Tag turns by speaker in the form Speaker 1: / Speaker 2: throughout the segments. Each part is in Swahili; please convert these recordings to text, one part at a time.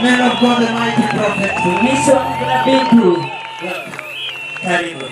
Speaker 1: man of God, the mighty prophet.
Speaker 2: Mtumishi wa Mungu nabii mkuu.
Speaker 1: Karibu.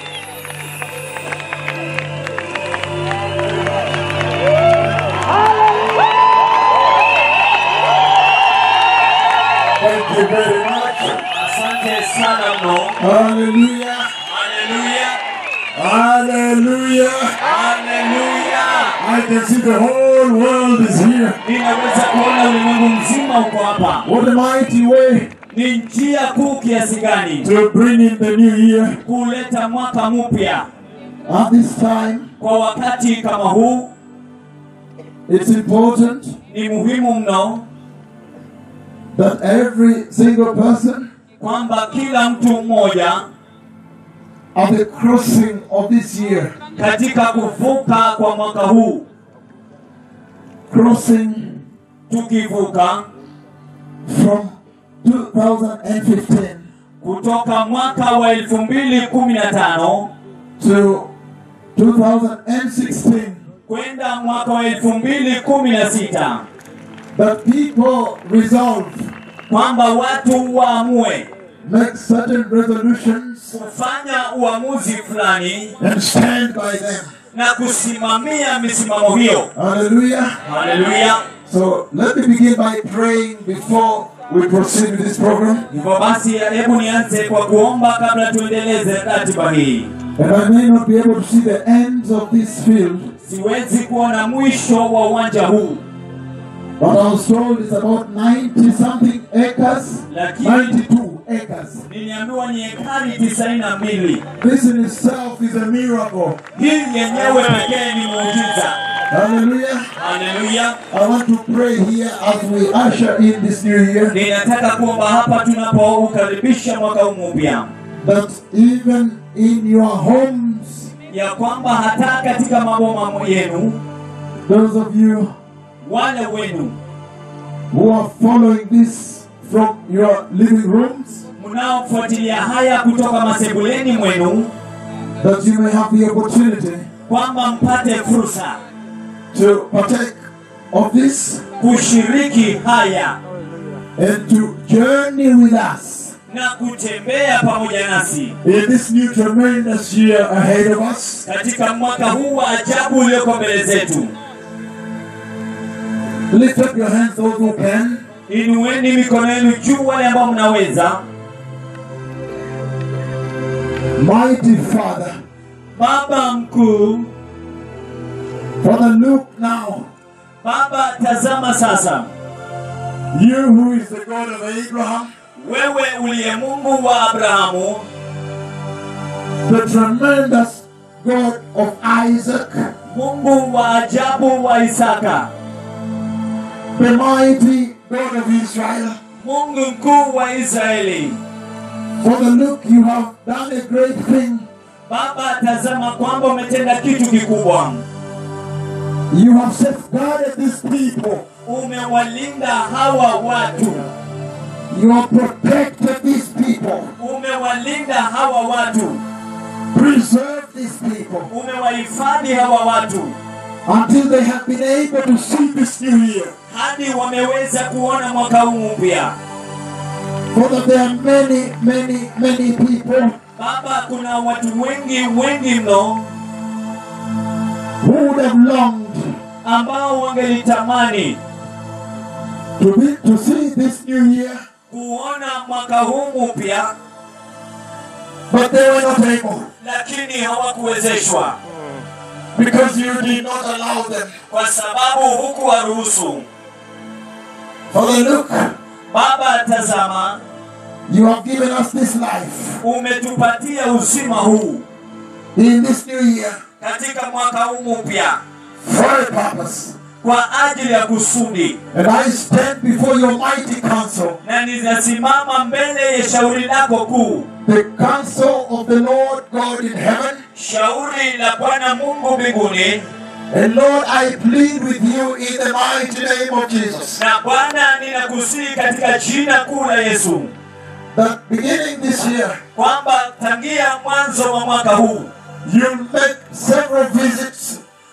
Speaker 1: Thank you very much.
Speaker 3: Asante sana mno.
Speaker 1: Hallelujah.
Speaker 3: Haleluya.
Speaker 1: Hallelujah.
Speaker 3: Haleluya.
Speaker 1: I can see the whole world is here.
Speaker 3: Ninaweza kuona ulimwengu mzima uko hapa.
Speaker 1: What a mighty way
Speaker 3: Ni njia kuu kiasi gani
Speaker 1: to bring in the new year.
Speaker 3: kuleta mwaka mpya
Speaker 1: At this time,
Speaker 3: kwa wakati kama huu.
Speaker 1: it's important
Speaker 3: Ni muhimu mno
Speaker 1: that every single person
Speaker 3: kwamba kila mtu mmoja
Speaker 1: at the crossing of this year,
Speaker 3: katika kuvuka kwa mwaka huu,
Speaker 1: crossing
Speaker 3: tukivuka
Speaker 1: from 2015
Speaker 3: kutoka mwaka wa elfu mbili kumi na tano
Speaker 1: to 2016,
Speaker 3: kwenda mwaka wa elfu mbili kumi na sita
Speaker 1: that people resolve,
Speaker 3: kwamba watu waamue
Speaker 1: make certain resolutions,
Speaker 3: kufanya uamuzi fulani
Speaker 1: and stand by them.
Speaker 3: na kusimamia misimamo hiyo.
Speaker 1: Hallelujah.
Speaker 3: Haleluya!
Speaker 1: So let me begin by praying before we proceed with this program.
Speaker 3: Hivyo basi, hebu nianze kwa kuomba kabla tuendeleze ratiba hii.
Speaker 1: And I may not be able to see the ends of this field,
Speaker 3: Siwezi kuona mwisho wa uwanja huu,
Speaker 1: but I was told it's about 90 something acres,
Speaker 3: Lakini-
Speaker 1: 92 acres.
Speaker 3: niliambiwa ni ekari tisaini na mbili.
Speaker 1: This in itself is a miracle.
Speaker 3: Hii yenyewe pekee ni muujiza.
Speaker 1: Hallelujah.
Speaker 3: Haleluya!
Speaker 1: I want to pray here as we usher in this new year
Speaker 3: Ninataka kuomba hapa tunapoukaribisha mwaka huu mpya,
Speaker 1: that even in your homes,
Speaker 3: ya kwamba hata katika maboma yenu,
Speaker 1: those of you
Speaker 3: wale wenu
Speaker 1: who are following this from your living rooms,
Speaker 3: mnaofuatilia haya kutoka masebuleni mwenu,
Speaker 1: that you may have the opportunity
Speaker 3: kwamba mpate fursa
Speaker 1: to partake of this
Speaker 3: kushiriki haya
Speaker 1: and to journey with us
Speaker 3: na kutembea pamoja nasi
Speaker 1: in this new tremendous year ahead of us.
Speaker 3: katika mwaka huu wa ajabu ulioko mbele zetu.
Speaker 1: Lift up your hands, those who can.
Speaker 3: Inueni mikono yenu juu, wale ambao mnaweza.
Speaker 1: Mighty Father,
Speaker 3: Baba mkuu,
Speaker 1: Father, look now.
Speaker 3: Baba tazama sasa,
Speaker 1: You who is the God of Abraham,
Speaker 3: wewe uliye Mungu wa Abrahamu,
Speaker 1: the tremendous God of Isaac,
Speaker 3: Mungu wa ajabu wa Isaka,
Speaker 1: the mighty God of Israel.
Speaker 3: Mungu mkuu wa Israeli.
Speaker 1: Father, look, you have done a great thing.
Speaker 3: Baba tazama kwamba umetenda kitu kikubwa,
Speaker 1: You have safeguarded these people.
Speaker 3: umewalinda hawa watu,
Speaker 1: You have protected these people.
Speaker 3: umewalinda hawa watu,
Speaker 1: Preserve these people
Speaker 3: umewahifadhi hawa watu
Speaker 1: until they have been able to see this new year.
Speaker 3: hadi wameweza kuona mwaka huu mpya.
Speaker 1: Father, there are many, many, many people
Speaker 3: Baba, kuna watu wengi wengi mno
Speaker 1: who would have longed
Speaker 3: ambao wangelitamani
Speaker 1: to be to see this new year,
Speaker 3: kuona mwaka huu mpya,
Speaker 1: but they were not able
Speaker 3: lakini hawakuwezeshwa
Speaker 1: because you did not allow them.
Speaker 3: kwa sababu hukuwaruhusu.
Speaker 1: Father, look,
Speaker 3: Baba, tazama,
Speaker 1: you have given us this life
Speaker 3: umetupatia uzima huu
Speaker 1: in this new year
Speaker 3: katika mwaka huu mpya
Speaker 1: for a purpose.
Speaker 3: kwa ajili ya kusudi,
Speaker 1: And I stand before your mighty council,
Speaker 3: na ninasimama mbele ya shauri lako kuu,
Speaker 1: the council of the Lord God in heaven.
Speaker 3: shauri la Bwana Mungu mbinguni.
Speaker 1: And Lord, I plead with you in the mighty name of Jesus
Speaker 3: Na Bwana, ninakusihi katika jina kuu la Yesu
Speaker 1: that beginning this year,
Speaker 3: kwamba tangia mwanzo wa mwaka huu
Speaker 1: you'll make several visits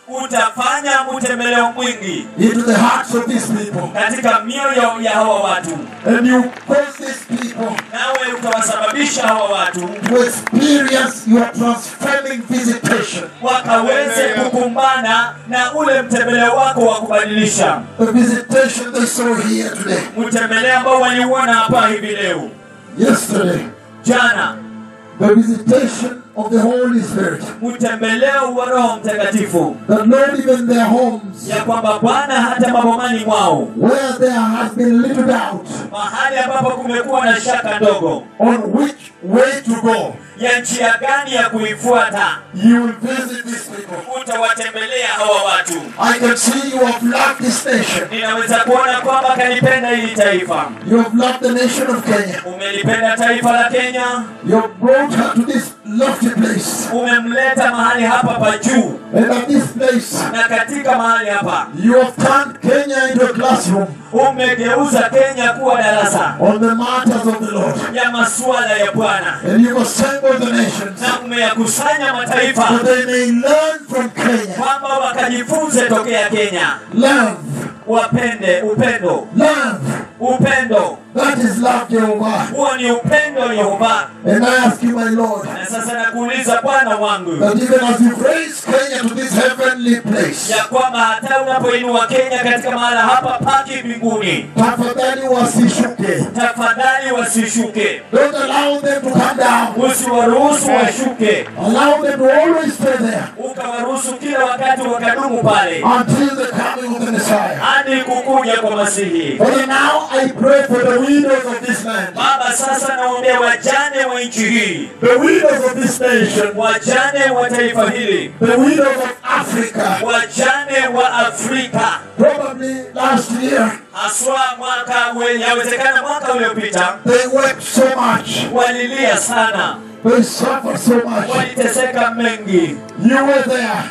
Speaker 3: utafanya mtembeleo mwingi
Speaker 1: into the hearts of these people.
Speaker 3: katika mioyo ya hawa watu
Speaker 1: And you cause these people
Speaker 3: nawe utawasababisha hawa watu
Speaker 1: to experience your transforming visitation.
Speaker 3: wakaweze kukumbana na ule mtembeleo wako wa kubadilisha
Speaker 1: The visitation they saw here today,
Speaker 3: mtembeleo ambao waliuona hapa hivi leo
Speaker 1: yesterday,
Speaker 3: jana
Speaker 1: the visitation of the Holy Spirit.
Speaker 3: mtembeleo wa roho mtakatifu
Speaker 1: That Lord, even their homes,
Speaker 3: ya kwamba bwana hata mabomani mwao
Speaker 1: where there has been little doubt
Speaker 3: mahali ambapo kumekuwa na shaka ndogo
Speaker 1: on which way to go,
Speaker 3: ya njia gani ya kuifuata
Speaker 1: you will visit these people.
Speaker 3: utawatembelea hawa watu
Speaker 1: I can see you have loved this nation.
Speaker 3: ninaweza kuona kwamba kalipenda hili taifa
Speaker 1: You have loved the nation of Kenya.
Speaker 3: umelipenda taifa la kenya
Speaker 1: You have brought her to this lofty place.
Speaker 3: umemleta mahali hapa pa juu
Speaker 1: And at this place,
Speaker 3: na katika mahali hapa
Speaker 1: you have turned Kenya into a classroom
Speaker 3: umegeuza kenya kuwa darasa
Speaker 1: on the matters of the Lord.
Speaker 3: ya masuala ya bwana
Speaker 1: And you've assembled the nations
Speaker 3: na umeyakusanya
Speaker 1: so
Speaker 3: mataifa
Speaker 1: they may learn from Kenya.
Speaker 3: kwamba wakajifunze tokea kenya
Speaker 1: Love,
Speaker 3: wapende upendo
Speaker 1: love.
Speaker 3: upendo
Speaker 1: That is love, Jehovah.
Speaker 3: huo ni upendo yehova
Speaker 1: And I ask you, my Lord,
Speaker 3: na sasa nakuuliza bwana wangu
Speaker 1: that even as you've raised Kenya to this heavenly place,
Speaker 3: ya kwamba hata unapoinua kenya katika mahala hapa paki mbinguni
Speaker 1: tafadhali wasishuke.
Speaker 3: tafadhali wasishuke
Speaker 1: Don't allow them to come down.
Speaker 3: usiwaruhusu washuke
Speaker 1: Allow them to always stay there
Speaker 3: ukawaruhusu kila wakati wakadumu pale
Speaker 1: until the coming of the Messiah.
Speaker 3: hadi kukuja kwa masihi
Speaker 1: Father, now I pray for the widows of this land,
Speaker 3: baba sasa naombea wajane wa nchi hii
Speaker 1: the widows of this nation,
Speaker 3: wajane wa taifa hili
Speaker 1: the widows of Africa.
Speaker 3: wajane wa afrika
Speaker 1: Probably last year
Speaker 3: haswa mwaka ule- yawezekana mwaka uliopita
Speaker 1: they wept so much,
Speaker 3: walilia sana
Speaker 1: they suffered so much.
Speaker 3: waliteseka mengi
Speaker 1: You were there.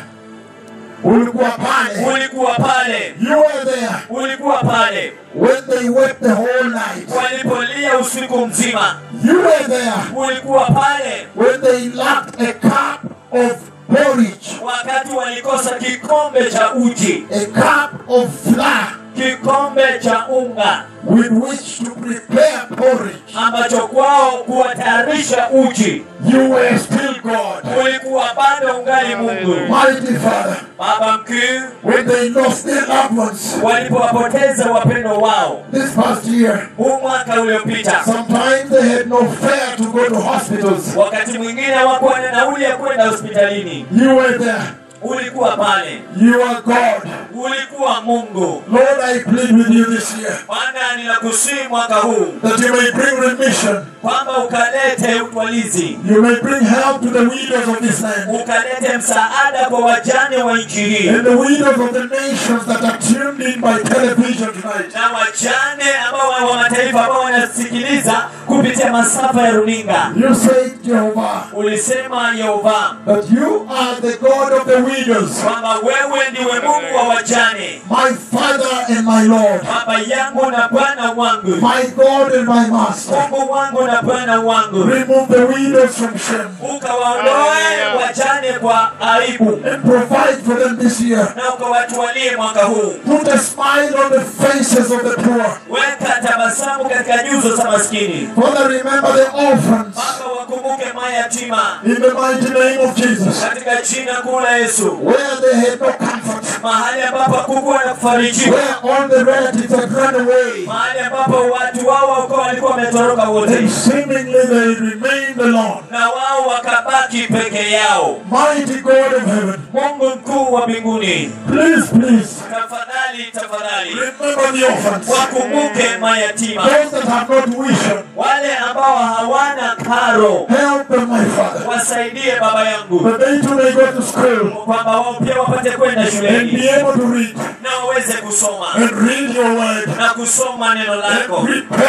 Speaker 1: Ulikuwa pale.
Speaker 3: ulikuwa pale
Speaker 1: You were there
Speaker 3: ulikuwa pale
Speaker 1: when they wept the whole night.
Speaker 3: walipolia usiku mzima
Speaker 1: You were there
Speaker 3: ulikuwa pale
Speaker 1: when they lacked a cup of porridge,
Speaker 3: wakati walikosa kikombe cha uji
Speaker 1: a cup of flour
Speaker 3: kikombe cha unga
Speaker 1: with which to prepare porridge.
Speaker 3: ambacho kwao kuwatayarisha uji
Speaker 1: You were still God.
Speaker 3: ulikuwa bado ungali mungu
Speaker 1: Mighty Father,
Speaker 3: baba mkuu
Speaker 1: when they lost their loved ones
Speaker 3: walipowapoteza wapendo wao
Speaker 1: this past year,
Speaker 3: huu mwaka uliopita
Speaker 1: sometimes they had no fare to go to hospitals.
Speaker 3: wakati mwingine hawakuwa na nauli ya kwenda hospitalini
Speaker 1: You were there.
Speaker 3: ulikuwa pale
Speaker 1: You are God.
Speaker 3: ulikuwa mungu
Speaker 1: Lord, I plead with you this year
Speaker 3: bwana ninakusii mwaka huu
Speaker 1: that you may bring remission.
Speaker 3: kwamba ukalete utwalizi
Speaker 1: You may bring help to the widows of this land
Speaker 3: ukalete msaada kwa wajane wa nchi hii
Speaker 1: and the widows of the nations that are tuned in by television tonight.
Speaker 3: na wajane ambao wa- wa mataifa ambao wanasikiliza kupitia masafa ya runinga
Speaker 1: You say, Jehovah,
Speaker 3: ulisema yehova
Speaker 1: that you are the God of the widows,
Speaker 3: kwamba wewe ndiwe mungu wa wajane
Speaker 1: my Father and my Lord,
Speaker 3: baba yangu na bwana wangu
Speaker 1: my God and my Master.
Speaker 3: mungu wangu na bwana wangu
Speaker 1: Remove the widows from shame
Speaker 3: ukawaondoe wajane kwa aibu
Speaker 1: and provide for them this year.
Speaker 3: na ukawatwalie mwaka huu
Speaker 1: Put a smile on the faces of the poor.
Speaker 3: weka tabasamu katika nyuso za maskini
Speaker 1: Father, remember the orphans
Speaker 3: baba wakumbuke mayatima
Speaker 1: in the mighty name of Jesus,
Speaker 3: katika jina kuu la yesu
Speaker 1: where they had no comfort,
Speaker 3: mahali ambapo hakukuwa na kufarijiwa
Speaker 1: where all the relatives had run away,
Speaker 3: mahali ambapo watu wao wako walikuwa wametoroka wote
Speaker 1: and seemingly they remained alone.
Speaker 3: na wao wakabaki peke yao
Speaker 1: Mighty God of heaven,
Speaker 3: mungu mkuu wa mbinguni
Speaker 1: please, please,
Speaker 3: tafadhali tafadhali
Speaker 1: remember the orphans,
Speaker 3: wakumbuke mayatima
Speaker 1: those that have not vision.
Speaker 3: wale ambao hawana karo
Speaker 1: Help them, my Father,
Speaker 3: wasaidie baba yangu
Speaker 1: that they too may go to school
Speaker 3: kwamba wao pia wapate kwenda
Speaker 1: and be
Speaker 3: shuleni
Speaker 1: able to read
Speaker 3: na waweze kusoma
Speaker 1: and read your word
Speaker 3: na kusoma neno
Speaker 1: and
Speaker 3: lako
Speaker 1: prepare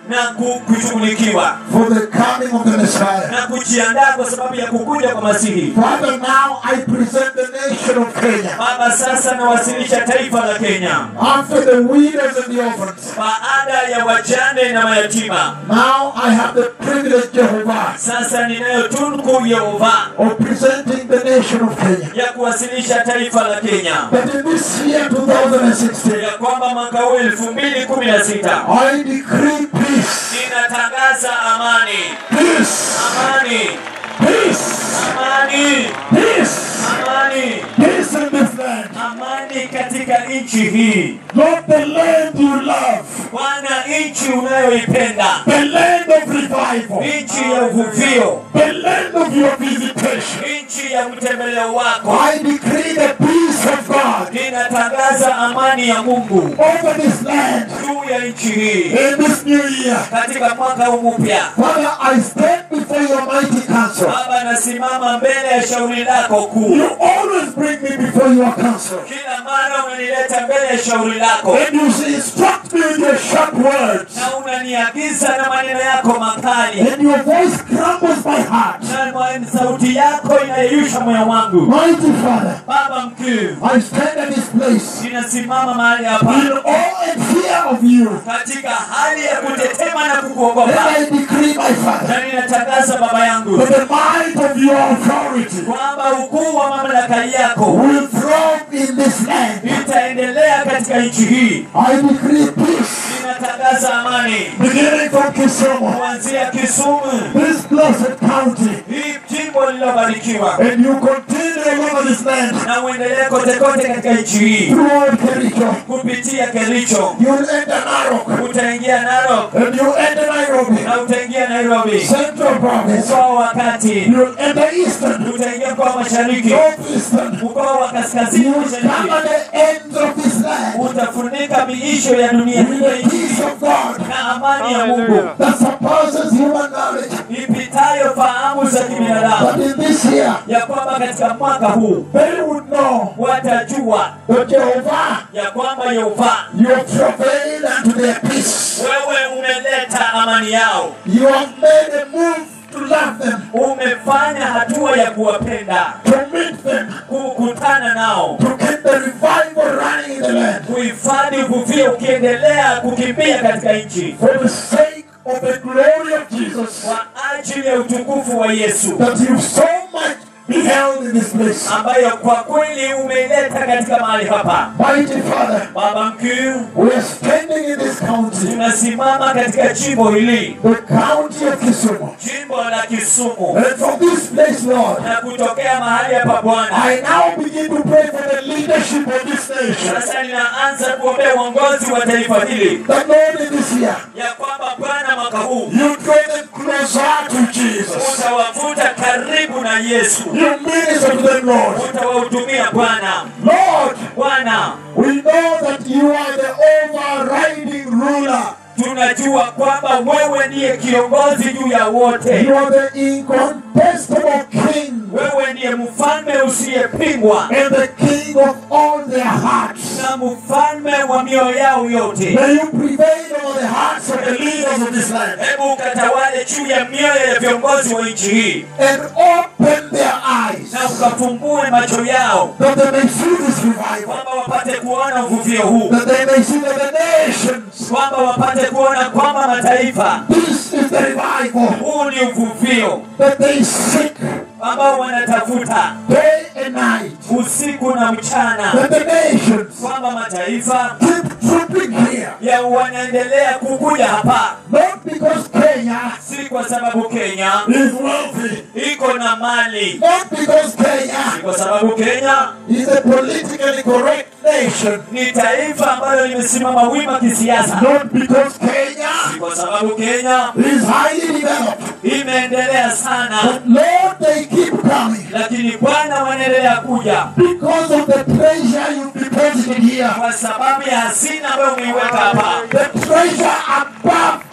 Speaker 3: na ku- kushughulikiwa
Speaker 1: for the coming of the Messiah.
Speaker 3: na kujiandaa kwa sababu ya kukuja kwa Masihi.
Speaker 1: Father, now I present the nation of Kenya.
Speaker 3: Baba, sasa nawasilisha taifa la Kenya
Speaker 1: After the widows and the orphans,
Speaker 3: baada ya wajane na mayatima.
Speaker 1: now I have the privilege, Jehovah,
Speaker 3: Sasa ninayo tunku Yehova
Speaker 1: of presenting the nation of Kenya.
Speaker 3: ya kuwasilisha taifa la Kenya
Speaker 1: That in this year 2016,
Speaker 3: ya kwamba mwaka huu elfu mbili kumi na sita
Speaker 1: I decree peace,
Speaker 3: ninatangaza amani,
Speaker 1: peace,
Speaker 3: amani,
Speaker 1: peace,
Speaker 3: amani,
Speaker 1: peace,
Speaker 3: amani,
Speaker 1: peace in this land.
Speaker 3: amani katika nchi hii.
Speaker 1: Not the land you love,
Speaker 3: Bwana, nchi unayoipenda,
Speaker 1: the land of revival,
Speaker 3: nchi ya uvuvio,
Speaker 1: the land of your visitation.
Speaker 3: nchi ya mtembeleo wako.
Speaker 1: I decree the peace of God
Speaker 3: Ninatangaza amani ya Mungu
Speaker 1: over this land
Speaker 3: juu ya nchi hii
Speaker 1: in this new year.
Speaker 3: katika mwaka huu mpya.
Speaker 1: Father, I stand before your mighty council.
Speaker 3: Baba, nasimama mbele ya shauri lako kuu.
Speaker 1: You always bring me before your council.
Speaker 3: Kila mara unanileta mbele ya shauri lako
Speaker 1: And you say, instruct me with your sharp words.
Speaker 3: na unaniagiza na maneno yako makali,
Speaker 1: And your voice crumbles my heart.
Speaker 3: na ma- sauti yako inayeyusha moyo wangu.
Speaker 1: Mighty Father,
Speaker 3: Baba mkuu,
Speaker 1: I stand at this place
Speaker 3: ninasimama mahali hapa
Speaker 1: in awe and fear of you.
Speaker 3: katika hali ya kutetema na
Speaker 1: And
Speaker 3: kukuogopa,
Speaker 1: I decree, my Father,
Speaker 3: na ninatangaza Baba yangu
Speaker 1: that the might of your authority
Speaker 3: kwamba ukuu wa mamlaka yako
Speaker 1: will thrive in this land.
Speaker 3: itaendelea katika nchi hii.
Speaker 1: I decree peace,
Speaker 3: Ninatangaza amani
Speaker 1: beginning from Kisumu,
Speaker 3: kuanzia Kisumu,
Speaker 1: this blessed county,
Speaker 3: hii jimbo lililobarikiwa,
Speaker 1: and you continue all over this land
Speaker 3: na uendelee kote kote katika nchi hii
Speaker 1: throughout Kericho.
Speaker 3: kupitia Kericho,
Speaker 1: You'll enter Narok,
Speaker 3: utaingia Narok
Speaker 1: and you'll enter Nairobi,
Speaker 3: na utaingia Nairobi,
Speaker 1: Central Province.
Speaker 3: mkoa wa kati,
Speaker 1: You'll enter Eastern,
Speaker 3: utaingia mkoa wa mashariki,
Speaker 1: Northeastern.
Speaker 3: mkoa wa kaskazini
Speaker 1: You will
Speaker 3: mashariki,
Speaker 1: cover the ends of this land
Speaker 3: utafunika miisho ya dunia
Speaker 1: with the peace of God
Speaker 3: na amani ya Mungu
Speaker 1: that surpasses human knowledge.
Speaker 3: ipitayo fahamu za kibinadamu,
Speaker 1: But in this year,
Speaker 3: ya kwamba katika mwaka huu
Speaker 1: they would know
Speaker 3: watajua
Speaker 1: that Jehovah,
Speaker 3: ya kwamba Yehova
Speaker 1: you have travailed unto their peace.
Speaker 3: wewe umeleta amani yao,
Speaker 1: You have made a move to love them,
Speaker 3: umefanya hatua ya kuwapenda,
Speaker 1: to meet them,
Speaker 3: kukutana nao,
Speaker 1: to keep the revival running in the land.
Speaker 3: kuhifadhi uvuvio ukiendelea kukimbia katika nchi
Speaker 1: For the sake of the glory of Jesus
Speaker 3: kwa ajili ya utukufu wa Yesu
Speaker 1: that you so much beheld in this place.
Speaker 3: ambayo kwa kweli umeileta katika mahali hapa.
Speaker 1: Mighty Father,
Speaker 3: Baba mkuu,
Speaker 1: we are standing in this county,
Speaker 3: tunasimama katika jimbo hili,
Speaker 1: the county of Kisumu.
Speaker 3: jimbo la Kisumu,
Speaker 1: And from this place, Lord,
Speaker 3: na kutokea mahali hapa Bwana,
Speaker 1: I now begin to pray for the leadership of this nation.
Speaker 3: sasa ninaanza kuombea uongozi wa taifa hili,
Speaker 1: That Lord, in this year,
Speaker 3: ya kwamba Bwana mwaka huu
Speaker 1: you draw them closer to Jesus.
Speaker 3: utawavuta karibu na Yesu,
Speaker 1: You minister to them, Lord.
Speaker 3: utawahudumia Bwana.
Speaker 1: Lord,
Speaker 3: Bwana,
Speaker 1: we know that you are the overriding ruler.
Speaker 3: tunajua kwamba wewe ndiye kiongozi juu ya wote,
Speaker 1: You are the incontestable King
Speaker 3: wewe ndiye mfalme usiyepingwa
Speaker 1: and the King of all their hearts.
Speaker 3: na mfalme wa mioyo yao yote.
Speaker 1: May you prevail over the hearts of the leaders of this land
Speaker 3: Hebu ukatawale juu ya mioyo ya viongozi wa nchi hii
Speaker 1: and open their eyes
Speaker 3: na ukafumbue macho yao
Speaker 1: that they may see this revival,
Speaker 3: kwamba wapate kuona uvuvio huu,
Speaker 1: that they may see that the nations,
Speaker 3: kwamba wapate kuona kwamba mataifa,
Speaker 1: this is the revival
Speaker 3: huu ni uvuvio
Speaker 1: that they seek
Speaker 3: ambao wanatafuta
Speaker 1: day and night,
Speaker 3: usiku na mchana,
Speaker 1: that the nations
Speaker 3: kwamba mataifa
Speaker 1: keep trooping here,
Speaker 3: ya wanaendelea kukuja hapa,
Speaker 1: not because Kenya
Speaker 3: si kwa sababu Kenya
Speaker 1: is wealthy,
Speaker 3: iko na mali,
Speaker 1: not because Kenya
Speaker 3: si kwa sababu Kenya
Speaker 1: is a politically correct nation,
Speaker 3: ni taifa ambalo limesimama wima kisiasa,
Speaker 1: not because Kenya
Speaker 3: si kwa sababu Kenya
Speaker 1: is highly developed,
Speaker 3: imeendelea sana,
Speaker 1: but Lord, they keep coming
Speaker 3: lakini Bwana wanaendelea kuja
Speaker 1: because of the treasure you deposited here,
Speaker 3: kwa sababu ya hazina ambayo umeiweka hapa,
Speaker 1: the treasure above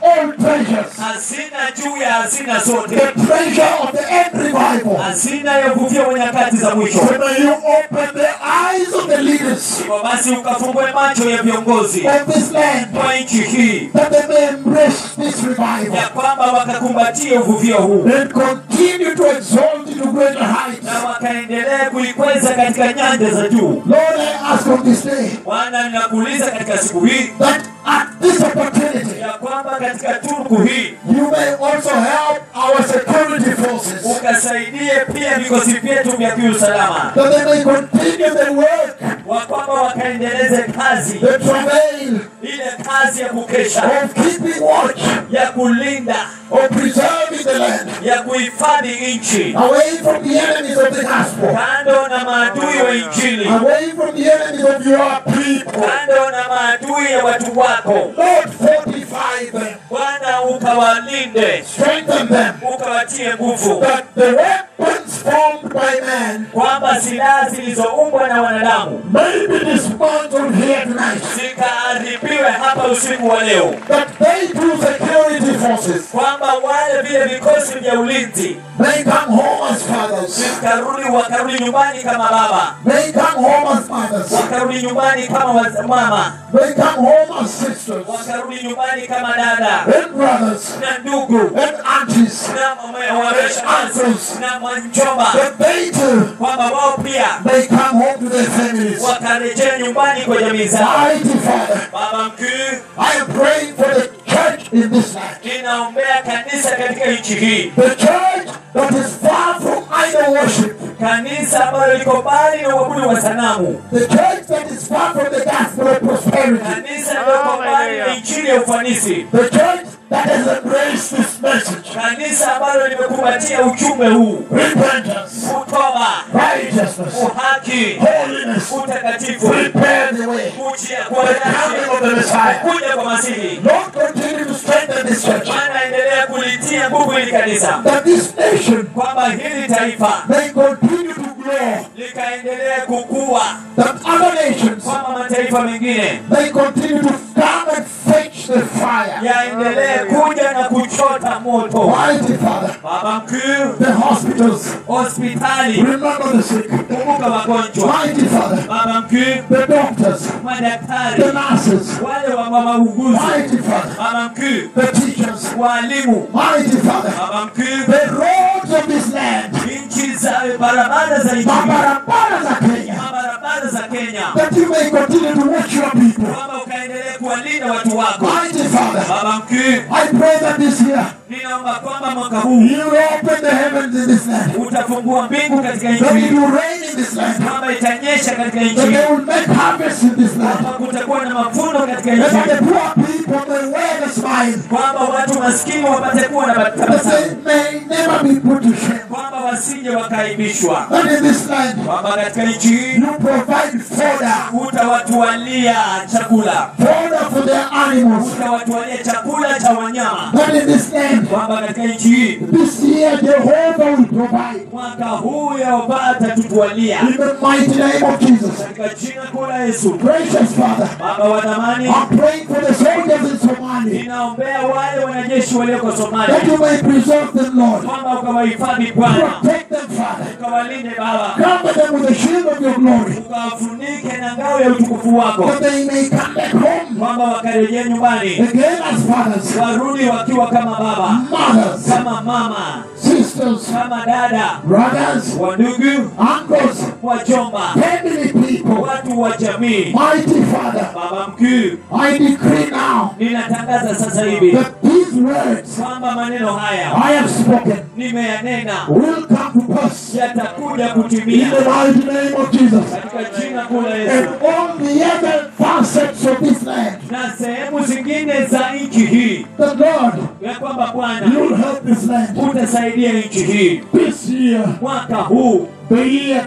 Speaker 1: all treasures.
Speaker 3: hazina juu ya hazina zote
Speaker 1: The treasure of the end revival.
Speaker 3: hazina ya uvuvio wa nyakati za mwisho
Speaker 1: So may you open the eyes of the leaders
Speaker 3: hivyo basi ukafungue macho ya viongozi
Speaker 1: of this land
Speaker 3: wa nchi hii
Speaker 1: that they may embrace this revival
Speaker 3: ya kwamba wakakumbatie uvuvio huu
Speaker 1: and continue to exalt it to greater heights.
Speaker 3: na wakaendelea kuikweza katika nyanja za juu
Speaker 1: Lord, I ask on this day
Speaker 3: bwana ninakuuliza katika siku hii
Speaker 1: that at this opportunity
Speaker 3: ya kwamba katika turuku hii
Speaker 1: you may also help our security forces
Speaker 3: ukasaidie pia vikosi vyetu vya kiusalama
Speaker 1: that they may continue the work,
Speaker 3: wa kwamba wakaendeleze kazi
Speaker 1: the travail
Speaker 3: ile kazi ya kukesha
Speaker 1: of keeping watch,
Speaker 3: ya kulinda
Speaker 1: of preserving the land
Speaker 3: ya kuhifadhi nchi
Speaker 1: away from the enemies of the gospel,
Speaker 3: kando na maadui wa injili
Speaker 1: away from the enemies of your people.
Speaker 3: kando na maadui ya watu wako
Speaker 1: Lord, fortify them,
Speaker 3: bwana ukawalinde
Speaker 1: strengthen them,
Speaker 3: ukawatie nguvu
Speaker 1: that the weapons formed by man
Speaker 3: kwamba silaha zilizoumbwa na wanadamu
Speaker 1: may be dismantled here tonight,
Speaker 3: zikaharibiwe hapa usiku wa leo
Speaker 1: that they too security forces
Speaker 3: kwamba wale vile vikosi vya ulinzi
Speaker 1: may come home as fathers,
Speaker 3: vikarudi wakarudi nyumbani kama baba
Speaker 1: may come home as mothers,
Speaker 3: wakarudi nyumbani kama waz- mama
Speaker 1: may come home as sisters
Speaker 3: wakarudi nyumbani kama dada
Speaker 1: and brothers
Speaker 3: na ndugu
Speaker 1: and aunties,
Speaker 3: na mame- wameshangazi na mwanjomba
Speaker 1: that they too
Speaker 3: kwamba wao pia
Speaker 1: may come home to their families.
Speaker 3: wakarejea nyumbani kwa jamii zao
Speaker 1: Mighty Father,
Speaker 3: baba mkuu
Speaker 1: I am praying for the church in this land.
Speaker 3: ninaombea kanisa katika nchi hii
Speaker 1: The church that is far from idol worship.
Speaker 3: kanisa ambalo liko mbali na uabudu wa sanamu
Speaker 1: The church that is far from the gospel of prosperity.
Speaker 3: kanisa liko mbali na injili ya ufanisi
Speaker 1: The church that has embraced this message.
Speaker 3: kanisa ambalo limekumbatia ujumbe huu
Speaker 1: Repentance,
Speaker 3: kutoba
Speaker 1: righteousness,
Speaker 3: uhaki
Speaker 1: holiness.
Speaker 3: utakatifu
Speaker 1: Prepare the way.
Speaker 3: kujia
Speaker 1: for the coming of the Messiah.
Speaker 3: kuja kwa masihi
Speaker 1: Lord, continue to strengthen this church.
Speaker 3: bwana endelea kulitia nguvu hili kanisa
Speaker 1: That this nation
Speaker 3: kwamba hili taifa
Speaker 1: may continue to grow.
Speaker 3: likaendelea kukua
Speaker 1: That other nations
Speaker 3: kwamba mataifa mengine
Speaker 1: may continue to come and fetch the fire.
Speaker 3: yaendelee kuja na kuchota moto
Speaker 1: Mighty Father,
Speaker 3: baba mkuu
Speaker 1: the hospitals,
Speaker 3: hospitali
Speaker 1: remember the sick.
Speaker 3: kumbuka wagonjwa
Speaker 1: Mighty Father,
Speaker 3: baba mkuu
Speaker 1: the doctors,
Speaker 3: madaktari
Speaker 1: the nurses.
Speaker 3: wale wa mauguzi
Speaker 1: Mighty Father,
Speaker 3: baba mkuu
Speaker 1: the teachers.
Speaker 3: walimu
Speaker 1: Mighty Father,
Speaker 3: baba mkuu
Speaker 1: the roads of this land,
Speaker 3: nchi za barabara za nchi
Speaker 1: mabarabara za Kenya,
Speaker 3: barabara za Kenya
Speaker 1: that you may continue to watch your people.
Speaker 3: kwamba ukaendelee kuwalinda watu wako
Speaker 1: Mighty Father,
Speaker 3: baba mkuu
Speaker 1: I pray that this year
Speaker 3: ninaomba kwamba mwaka huu
Speaker 1: you will open the heavens in this land.
Speaker 3: utafungua mbingu katika nchi
Speaker 1: That it
Speaker 3: hii
Speaker 1: will rain in this land.
Speaker 3: kwamba itanyesha katika nchi
Speaker 1: That
Speaker 3: hii
Speaker 1: they will make harvest in this land.
Speaker 3: kwamba kutakuwa na mavuno katika
Speaker 1: And
Speaker 3: nchi
Speaker 1: that the
Speaker 3: hii
Speaker 1: poor people may wear the smile.
Speaker 3: kwamba watu maskini wapate kuwa na
Speaker 1: That
Speaker 3: tabasamu
Speaker 1: they may never be put to shame.
Speaker 3: kwamba wasije wakaibishwa
Speaker 1: That in this land
Speaker 3: kwamba katika nchi hii
Speaker 1: you provide fodder.
Speaker 3: utawatualia chakula
Speaker 1: Fodder for their animals.
Speaker 3: utawatualia chakula cha wanyama
Speaker 1: That in this land,
Speaker 3: kwamba katika nchi hii
Speaker 1: this year Jehovah will provide.
Speaker 3: mwaka huu yaopata tutualia
Speaker 1: In the mighty name of Jesus.
Speaker 3: katika jina kuu la Yesu
Speaker 1: Gracious Father,
Speaker 3: baba wa thamani
Speaker 1: I'm praying for the soldiers in Somalia.
Speaker 3: ninaombea wale wanajeshi walioko
Speaker 1: That
Speaker 3: Somalia
Speaker 1: you may preserve them, Lord.
Speaker 3: kwamba ukawahifadhi Bwana
Speaker 1: Protect them, Father.
Speaker 3: ukawalinde Baba
Speaker 1: Cover them with the shield of your glory.
Speaker 3: ukawafunike na ngao ya utukufu wako
Speaker 1: That they may come back home
Speaker 3: kwamba wakarejea nyumbani
Speaker 1: again as fathers,
Speaker 3: warudi wakiwa kama baba
Speaker 1: mothers,
Speaker 3: kama mama
Speaker 1: sisters,
Speaker 3: kama dada
Speaker 1: brothers,
Speaker 3: wandugu
Speaker 1: uncles,
Speaker 3: wajomba
Speaker 1: family people.
Speaker 3: watu wa jamii
Speaker 1: Mighty Father,
Speaker 3: baba mkuu
Speaker 1: I decree now
Speaker 3: ninatangaza sasa hivi
Speaker 1: that these words
Speaker 3: kwamba maneno haya
Speaker 1: I have spoken
Speaker 3: nimeyanena
Speaker 1: will come to pass
Speaker 3: yatakuja
Speaker 1: in
Speaker 3: kutimia
Speaker 1: the mighty name of Jesus.
Speaker 3: katika jina kuu la
Speaker 1: And
Speaker 3: Yesu
Speaker 1: all the other facets of this land,
Speaker 3: na sehemu zingine za nchi hii
Speaker 1: that Lord,
Speaker 3: ya kwamba Bwana
Speaker 1: you'll help this land
Speaker 3: utasaidia nchi hii
Speaker 1: this year,
Speaker 3: mwaka huu
Speaker 1: the year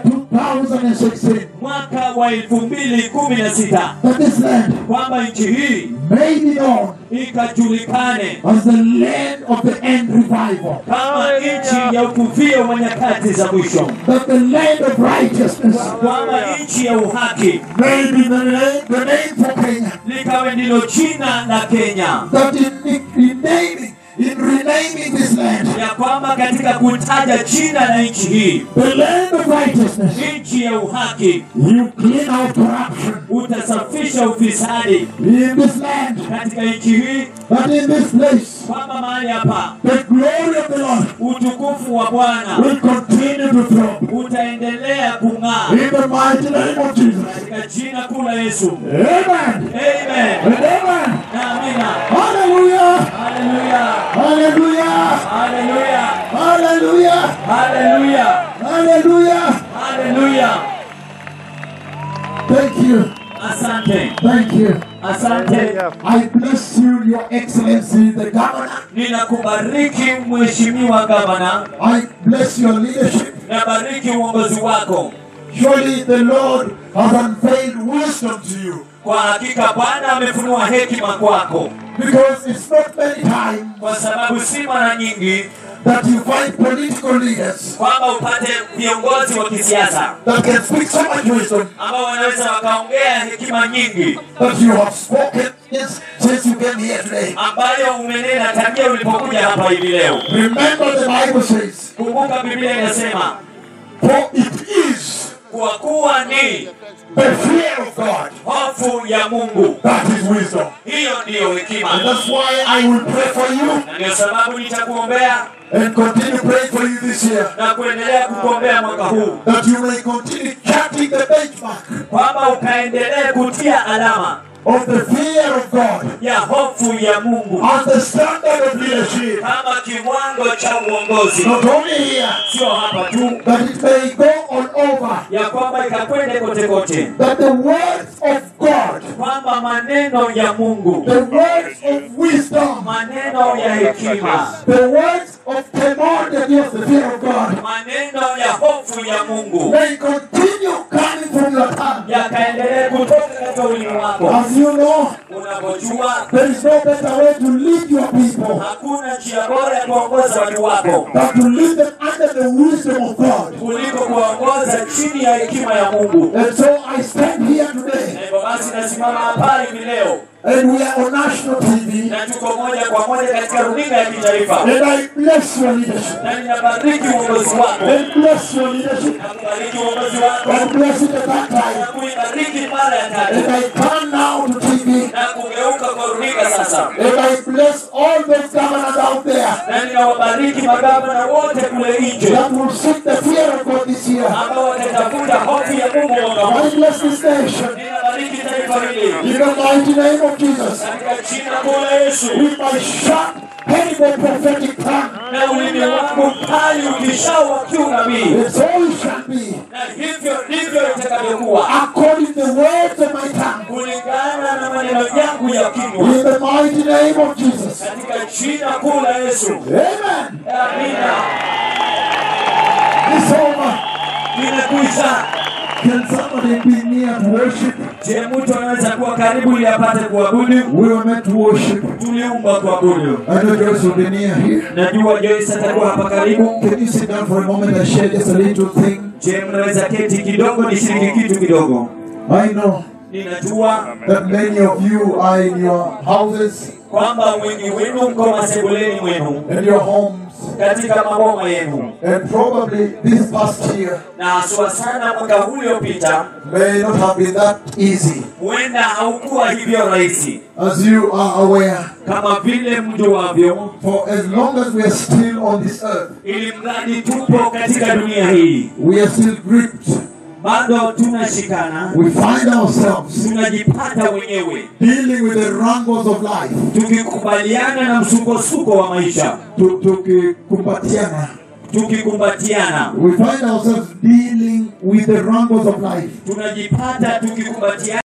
Speaker 1: 2016,
Speaker 3: mwaka wa elfu mbili kumi na sita
Speaker 1: that this land
Speaker 3: kwamba nchi hii
Speaker 1: may be known
Speaker 3: ikajulikane
Speaker 1: as the land of the end revival,
Speaker 3: kama nchi ya ukuvio wa nyakati za mwisho,
Speaker 1: that the land of righteousness
Speaker 3: kwamba nchi ya uhaki
Speaker 1: may be the name, the name for Kenya,
Speaker 3: likawe liwe ndilo jina la Kenya,
Speaker 1: that in, in naming, in renaming this land,
Speaker 3: ya kwamba katika kutaja jina la nchi hii,
Speaker 1: the land of righteousness,
Speaker 3: nchi ya uhaki,
Speaker 1: you clean out corruption
Speaker 3: utasafisha ufisadi
Speaker 1: in this land,
Speaker 3: katika nchi hii,
Speaker 1: that in this place,
Speaker 3: kwamba mahali hapa
Speaker 1: the glory of the Lord
Speaker 3: utukufu wa Bwana
Speaker 1: will continue to throb.
Speaker 3: utaendelea kung'aa
Speaker 1: In the mighty name of Jesus.
Speaker 3: katika jina kuu la Yesu.
Speaker 1: Amen.
Speaker 3: Amen.
Speaker 1: And amen.
Speaker 3: Na amina.
Speaker 1: Hallelujah.
Speaker 3: Haleluya.
Speaker 1: Hallelujah.
Speaker 3: Haleluya.
Speaker 1: Hallelujah.
Speaker 3: Haleluya.
Speaker 1: Hallelujah.
Speaker 3: Haleluya.
Speaker 1: Thank you.
Speaker 3: Asante.
Speaker 1: Thank you.
Speaker 3: Asante.
Speaker 1: I bless you, Your Excellency, the Governor.
Speaker 3: Ninakubariki mheshimiwa gavana,
Speaker 1: I bless your leadership.
Speaker 3: nabariki uongozi wako.
Speaker 1: Surely the Lord has unveiled wisdom to you.
Speaker 3: Kwa hakika Bwana amefunua hekima kwako,
Speaker 1: Because it's not many times
Speaker 3: kwa sababu si mara nyingi
Speaker 1: that you find political leaders
Speaker 3: kwamba upate viongozi wa kisiasa
Speaker 1: that can speak so much wisdom
Speaker 3: ambao wanaweza wakaongea hekima nyingi
Speaker 1: that you have spoken yes, since you came here today.
Speaker 3: ambayo umenena tangia ulipokuja hapa hivi leo.
Speaker 1: Remember the Bible says,
Speaker 3: Kumbuka Biblia inasema
Speaker 1: For it is
Speaker 3: kwa kuwa ni
Speaker 1: the fear of God
Speaker 3: hofu ya Mungu,
Speaker 1: that is wisdom.
Speaker 3: hiyo ndiyo
Speaker 1: And
Speaker 3: hekima,
Speaker 1: that's why I will pray for you
Speaker 3: na ndio sababu nitakuombea
Speaker 1: and continue praying for you this year.
Speaker 3: na kuendelea kukuombea mwaka huu,
Speaker 1: That you may continue charting the benchmark
Speaker 3: kwamba ukaendelee kutia alama
Speaker 1: of the fear of God
Speaker 3: ya hofu ya Mungu
Speaker 1: and the standard of leadership.
Speaker 3: kama kiwango cha uongozi,
Speaker 1: Not only here,
Speaker 3: sio hapa tu,
Speaker 1: that it may go all over.
Speaker 3: ya kwamba ikakwende kote kote,
Speaker 1: That the words of God,
Speaker 3: kwamba maneno ya Mungu,
Speaker 1: the words of wisdom,
Speaker 3: maneno ya hekima,
Speaker 1: the words of primordial of the fear of God
Speaker 3: maneno ya hofu ya Mungu
Speaker 1: may continue coming from your tongue.
Speaker 3: yakaendelee kutoka katika ulimi wako.
Speaker 1: As you know,
Speaker 3: Unavyojua
Speaker 1: there is no better way to lead your people
Speaker 3: hakuna njia bora ya kuongoza watu wako
Speaker 1: than to lead them under the wisdom of God.
Speaker 3: kuliko kuwaongoza chini ya hekima ya Mungu.
Speaker 1: And so I stand here today,
Speaker 3: Na hivyo basi nasimama hapa hivi leo
Speaker 1: and we are on national TV,
Speaker 3: na tuko moja kwa moja katika runinga ya kitaifa,
Speaker 1: and I bless your leadership,
Speaker 3: na ninabariki uongozi wako,
Speaker 1: and bless your leadership,
Speaker 3: na kubariki uongozi wako,
Speaker 1: and bless it at that
Speaker 3: na
Speaker 1: time.
Speaker 3: kuibariki mara ya
Speaker 1: And
Speaker 3: tatu,
Speaker 1: I turn now to TV,
Speaker 3: na kugeuka kwa runinga sasa,
Speaker 1: and I bless all those governors out there
Speaker 3: na ninawabariki magavana wote kule nje
Speaker 1: that will seek the fear of God this year.
Speaker 3: ambao watatafuta hofu ya Mungu mwaka huu.
Speaker 1: I bless this nation
Speaker 3: Ninabariki taifa hili
Speaker 1: in the mighty name of Jesus.
Speaker 3: katika jina kuu la Yesu.
Speaker 1: With my sharp, terrible prophetic tongue,
Speaker 3: na ulimi wangu mkali ukishawa kiunabii,
Speaker 1: and so it shall be,
Speaker 3: na hivyo ndivyo itakavyokuwa
Speaker 1: according to the words of my tongue.
Speaker 3: kulingana na maneno yangu ya kinywa,
Speaker 1: In the mighty name of Jesus.
Speaker 3: katika jina kuu la Yesu.
Speaker 1: Amen.
Speaker 3: Amina.
Speaker 1: It's over.
Speaker 3: Imekwisha.
Speaker 1: Can somebody be near to worship?
Speaker 3: Je, mtu anaweza kuwa karibu ili apate kuabudu?
Speaker 1: We were meant to worship.
Speaker 3: Tuliumba kuabudu.
Speaker 1: I know Joyce will be near here.
Speaker 3: Najua Joyce atakuwa hapa karibu.
Speaker 1: Can you sit down for a moment and share just a little thing?
Speaker 3: Je, mnaweza keti kidogo nishiriki kitu kidogo?
Speaker 1: I know
Speaker 3: Ninajua
Speaker 1: that many of you are in your houses
Speaker 3: kwamba wengi wenu mko masebuleni mwenu
Speaker 1: and your homes,
Speaker 3: katika maboma yenu,
Speaker 1: and probably this past year
Speaker 3: na haswa sana mwaka huu uliopita
Speaker 1: may not have been that easy.
Speaker 3: huenda haukuwa hivyo rahisi
Speaker 1: As you are aware,
Speaker 3: kama vile mjuavyo,
Speaker 1: for as long as we are still on this earth,
Speaker 3: ili mradi tupo katika dunia hii,
Speaker 1: we are still gripped.
Speaker 3: bado tunashikana,
Speaker 1: We find ourselves
Speaker 3: tunajipata wenyewe
Speaker 1: dealing with the wrangles of life,
Speaker 3: tukikubaliana na msukosuko wa maisha,
Speaker 1: Tu- tukikumbatiana.
Speaker 3: tukikumbatiana,
Speaker 1: We find ourselves dealing with the wrangles of life.
Speaker 3: tunajipata tukikumbatiana